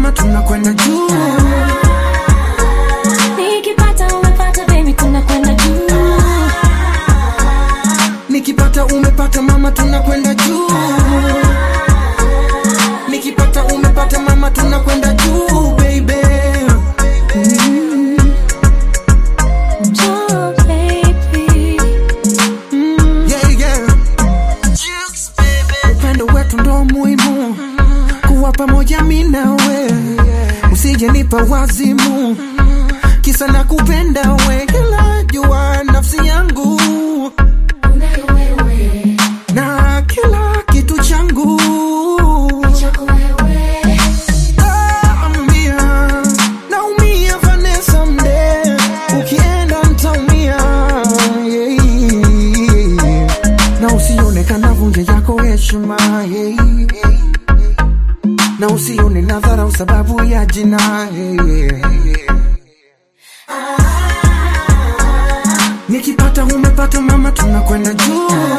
mama tunakwenda juu Nikipata umepata baby tunakwenda juu. nikipata umepata mama tunakwenda juu nikipata umepata mama tunakwenda juu baby Juu baby. yeah, yeah. upendo wetu ndo muhimu kuwa pamoja mi nawe usije nipa wazimu kisa na kupenda we kila jua nafsi yangu Unayo wewe, na kila kitu changu chako wewe. Naumia, naumia Vanessa mde, ukienda ntaumia yeah. na usione kana vunje yako heshima yeah. na usione na dharau sababu ya jina yeah. nikipata umepata mama tunakwenda juu